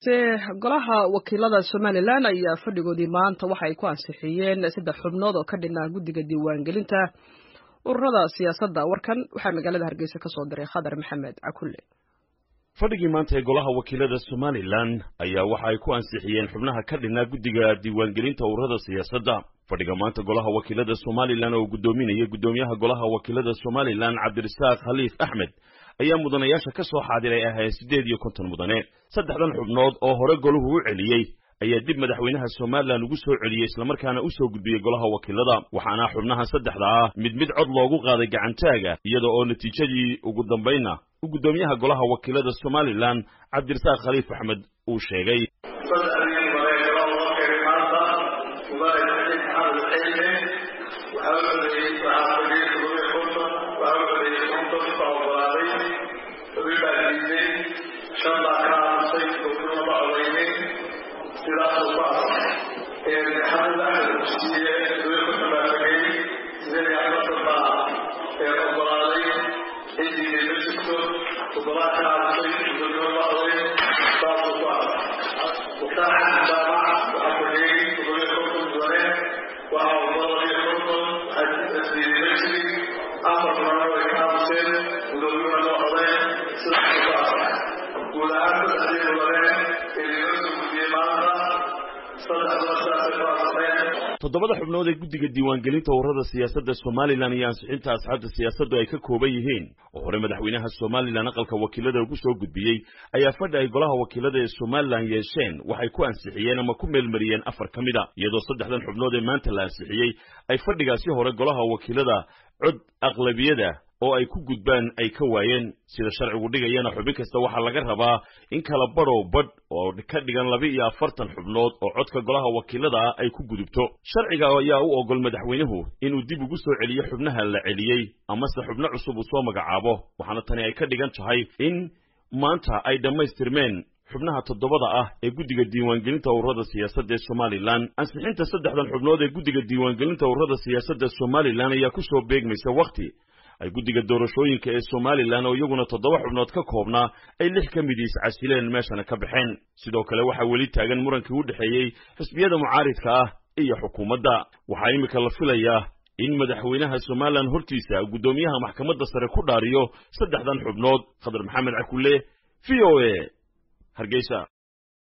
dhegeyste golaha wakiilada somalilan ayaa fadhigoodii maanta waxa ay ku ansixiyeen saddex xubnood oo ka dhinaa guddiga diiwaangelinta ururada siyaasadda warkan waxaa magaalada hargeysa ka soo diray khadar maxamed cakulle fadhigii maanta ee golaha wakiilada somalilan ayaa waxa ay ku ansixiyeen xubnaha ka dhinaa guddiga diiwaangelinta ururada siyaasadda fadhiga maanta golaha wakiilada somalilan oo guddoominaya guddoomiyaha golaha wakiilada somalilan cabdirasaaq khaliif axmed ayaa mudanayaasha ka soo xaadiray ahayd siddeed iyo konton mudane saddexdan xubnood oo hore golahu u celiyey ayaa dib madaxweynaha somalilan ugu soo celiyey islamarkaana u soo gudbiyey golaha wakiilada waxaana xubnaha saddexda ah mid mid cod loogu qaaday gacantaaga iyada oo natiijadii ugu dambaynna u guddoomiyaha golaha wakiilada somalilan cabdirasaaq khaliif axmed uu sheegay toddobada xubnood ee guddiga diiwaangelinta ururada siyaasadda somalilan iyo ansixinta asxaabta siyaasaddu ay ka kooban yihiin oo hore madaxweynaha somalilan aqalka wakiilada ugu soo gudbiyey ayaa fadhi ay golaha wakiilada ee somalilan yeesheen waxay ku ansixiyeen ama ku meelmariyeen afar ka mid a iyadoo saddexdan xubnood ee maanta la ansixiyey ay fadhigaasi hore golaha wakiilada cod aqlabiyada oo ay ku gudbaan ay ka waayeen sida sharcigu dhigayana xubin kasta waxaa laga rabaa in kala badhow badh oo ka dhigan laba iyo afartan xubnood oo codka golaha wakiilada ah ay ku gudubto sharciga ayaa u ogol madaxweynuhu inuu dib ugu soo celiyo xubnaha la celiyey amase xubno cusub uu soo magacaabo waxaana tani ay ka dhigan tahay in maanta ay dhammaystirmeen xubnaha toddobada ah ee guddiga diiwaangelinta ururada siyaasadda ee somalilan ansixinta saddexdan xubnood ee guddiga diiwaangelinta ururada siyaasadda somalilan ayaa ku soo beegmaysa wakhti ay guddiga doorashooyinka ee somalilan oo iyaguna toddoba xubnood ka koobnaa ay lix ka mid iscasileen meeshana ka baxeen sidoo kale waxaa weli taagan murankii u dhexeeyey xisbiyada mucaaridka ah iyo xukuumadda waxaa iminka la filayaa in madaxweynaha somalilan hortiisa guddoomiyaha maxkamadda sare ku dhaariyo saddexdan xubnood khadar maxamed cakulle v o a hargeysa